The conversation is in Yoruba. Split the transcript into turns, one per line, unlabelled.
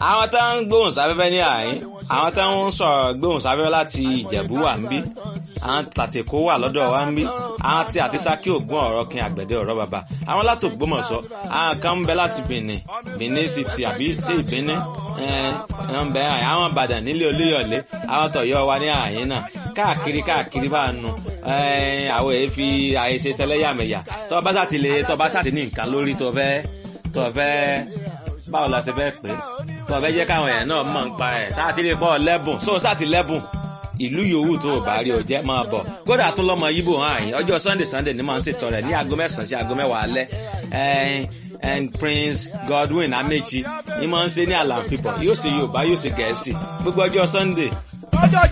àwọn tó ń gbóhùn sáfẹ́fẹ́ ní àyín àwọn tó ń sọ̀rọ̀ gbóhùn sáfẹ́fẹ́ láti ìjẹ̀bú wà ń bí àwọn tàtẹ̀kọ́ wà lọ́dọ̀ wa ń bí àwọn tí àti sákì ògùn ọ̀rọ̀ kin àgbẹ̀dẹ ọ̀rọ̀ bàbá àwọn láti Ògbómọ̀ṣọ́ àwọn kan ń bẹ láti Benin Benin City àbí sí ìbíní ń bẹ àwọn Ìbàdàn nílé Olúyọ̀lé àwọn tọ̀yọ́ wa ní àyín náà káàkiri káàkiri bá nu àwọn èyí fi àìṣe tẹlẹ́yàmẹ̀yà tó bá sàtì lè tó bá sàtì ní nǹkan lórí tó fẹ́ tó fẹ́ báwo la ti fẹ́ pè é tó fẹ́ jẹ́ káwọn èèyàn náà mọ̀ ń pa ẹ̀ tá a ti lè bọ́ lẹ́bùn sóò sàtì lẹ́bùn ìlú yòówù tó o bá rí o jẹ́ máa bọ̀ kódà tó lọ́mọ yíbò hàn yín ọjọ́ sunday sunday ni máa ń ṣètò rẹ̀ ní aago mẹ́sàn-án sí aago mẹ́wàá alẹ́ and prince godwin amechi ni máa ń ṣe ní àlàáfíà yóò ṣe yorùbá yóò ṣe gẹ̀ẹ́sì gbogbo ọjọ́ sunday.
ọjọ́